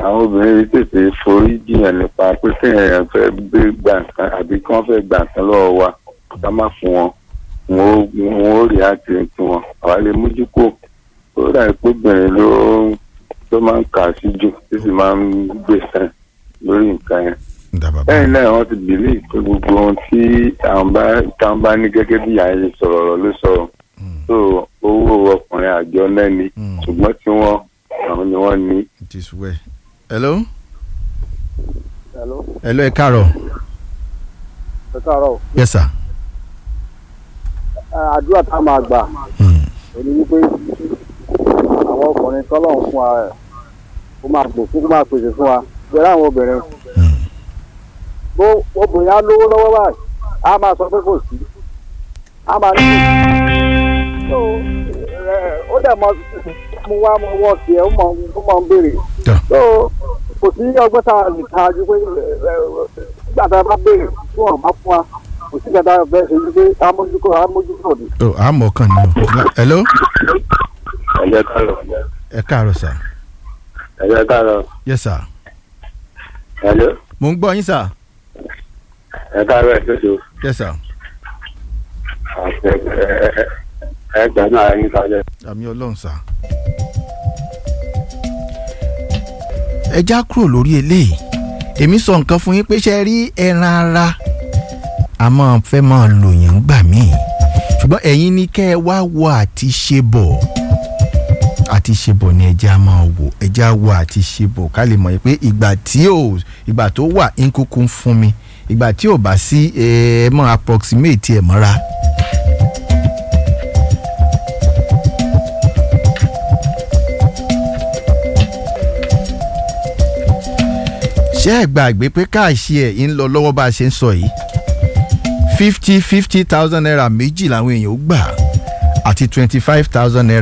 àwọn obìnrin tètè forí jiyàn nípa pé kéèyàn fẹ́ gbé gbà nǹkan àbí kí wọ́n fẹ́ gbà nǹkan lọ́wọ́ wa ká má fún wọn wọn ó wọn ó rí àti tí wọn àwa lè mójú kó ó dà pé obìnrin ló ló máa ń kà sí jù tí sì máa ń gbèsè lórí nǹkan yẹn ǹda bàbá lẹ́yìn náà wọ́n ti bìlí pé gbogbo ohun tí àwọn bá táwọn bá ní gẹ́gẹ́ bí àyè sọ̀rọ̀ ọ̀rọ̀ ló sọ̀rọ̀ tó owó ọkùnrin àjọ náà ni Mm. ṣùgbọ́n tí wọ́n àwọn ni wọ́n ní. it is well. hello Hello, hello ẹ káàárọ̀ ẹ káàárọ̀. yes sir. Ẹ, Àdúrà tá a máa gbà Mm. èmi wípé àwọn ọkùnrin tọ́lọ́run fún wa rẹ̀ kó máa gbò kó máa pèsè fún wa bẹ̀rẹ̀ àwọn obìnrin. Mm. Bó obìnrin á lówó lọ́wọ́ báyìí, á máa sọ pé kò sí. Á máa ní kò sí. So, ẹ, ó dẹ̀ mọ mo wá mo wọ́ sí ẹ ó mọ ó mọ ń béèrè. Tọ́. So, kò sí ọgbọ́n tá a lè ta ju pé ẹ, ẹ, nígbà tá a bá béèrè fún ọ̀rọ̀ máa fún wa kò sí kẹta bẹ́ẹ̀ ṣe wípé amójúkò amójúkò ni. oh àmọ́ kàn ní o hello ẹ̀jẹ̀ káàrọ̀ ẹ káàárọ̀ sir ẹ̀jẹ̀ káàrọ̀ yes sir ẹ̀jẹ̀ mo ń gbọ́ yín sir ẹ̀ káàrọ̀ ẹ̀ tó so yes sir ẹgbẹ́ náà ẹ̀yìn kalẹ̀. àmì ọlọ́run sir. ẹ já kúrò lórí eléyìí èmi sọ nǹkan fún yín pé ṣe rí ẹran ara a máa fẹ́ máa lò yàn gbà míì ṣùgbọ́n ẹ̀yin ní kẹ́ ẹ wá wọ àti ṣe bọ̀ àti ṣe bọ̀ ni ẹja máa wò ẹja wọ àti ṣe bọ̀ ká lè mọ̀ pé ìgbà tí ò ìgbà tó wà ń kúkú ń fún mi ìgbà tí ò bá sí ẹ ẹ mọ approximate ẹ mọ́ra. ṣé ẹ gbàgbé pé káàṣì ẹ̀ ń lọ lọ́wọ́ bá a ṣe ń sọ yìí fifty fifty thousand naira méjì làwọn èèyàn ó gbà àti twenty five thousand naira